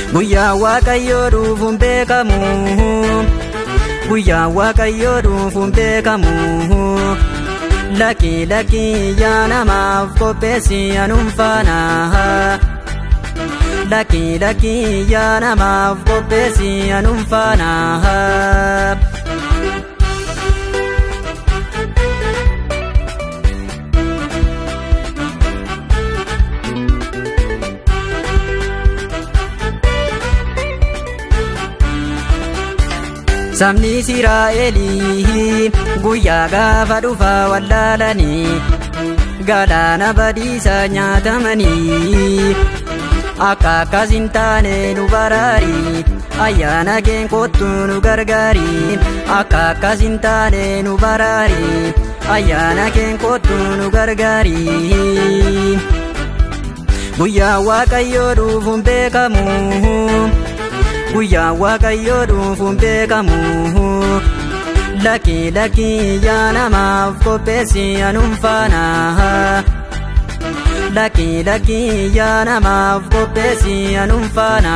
Guyyaa waaqayyoo dhufuun beekamu. Guyyaa waaqayyoo dhufuun beekamu. Lakkii lakkii yaa namaaf qopheessi anuun faana. Lakkii lakkii yaa namaaf qopheessi anuun faana. Sabni Israa'elii guyyaa gaafa dhufa wallaalanii galaana badiisa nyaatamanii akka akkas hin taane nu baraari ayyaana keen kottu nu gargaari akka akkas hin taane nu baraari ayyaana keen kottu nu gargaari. Guyyaa waaqayyoo dhufuun beekamu. Guyyaa waaqayyoo dhufuun beekamu. Lakkii lakkii yaa namaaf qopheessi anuun faana. Lakkii lakkii yaa namaaf qopheessi anuun faana.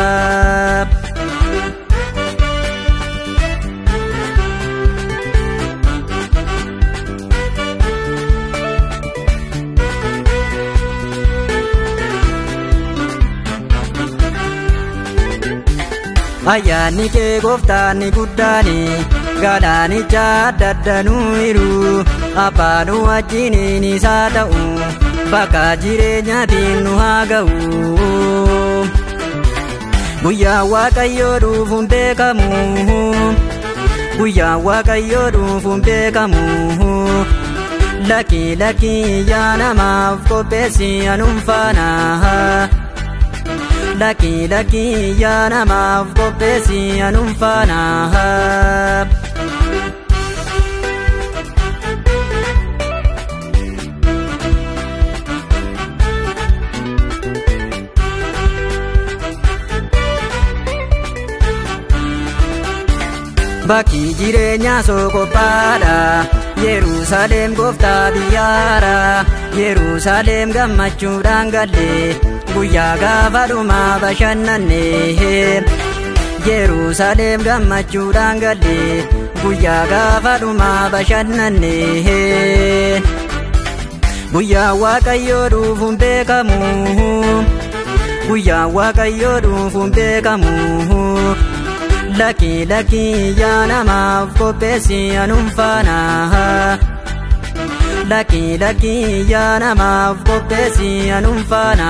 Ayyaanni kee gooftaan ni guddaani galaanicha adda addanuuyiru abbaan wajjiniin isaa ta'u bakka jireenyaatiin nu haa ga'u. Guyyaa waaqayyoo dhufuun beekamu. Guyyaa waaqayyoo dhufuun beekamu. Lakkii lakkii yaa namaaf qopheessi anuun faana. Lakkii lakkii yaa namaaf qopheessi anuun faana. Bakki jireenyaa sokophaadha. Yerusaalem gooftaa biyyaara. Yerusaalem gammachuudhaan galle. Guyyaa gaafa dhumaa bashannanne. Yerusaalem gammachuudhaan galle. Guyyaa gaafa dhumaa bashannanne. Guyyaa waaqayyoo dhufuun beekamu. Guyyaa waaqayyoo dhufuun beekamu. Lakkii lakkii yaa namaaf qopheessi anuun faana. Lakkii lakkii yaa namaaf qopheessi anuun faana.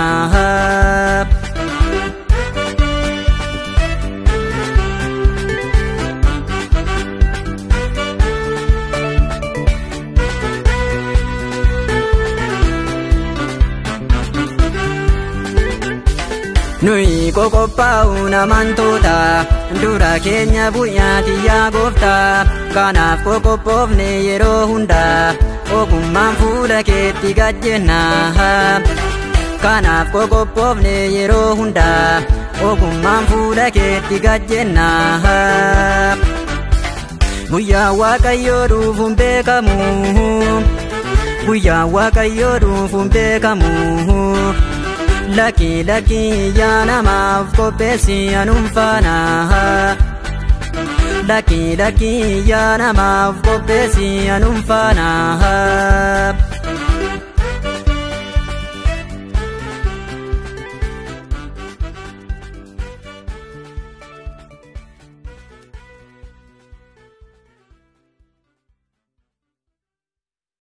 Nuyi qoqophaa'uun amantoota dura keenya bu'yaati yaa gooftaa kanaaf qoqophoofne yeroo hundaa ogummaan fuula keetti gajjenna kanaaf qoqophoofne yeroo hundaa ogummaan fuula keetti gajjenna guyyaa waaqayyoo dhufuun beekamu guyyaa waaqayyoo dhufuun beekamu. Lakkii lakkii yaa namaaf qopheessi anuun faana. Lakkii lakkii yaa namaaf qopheessi anuun faana.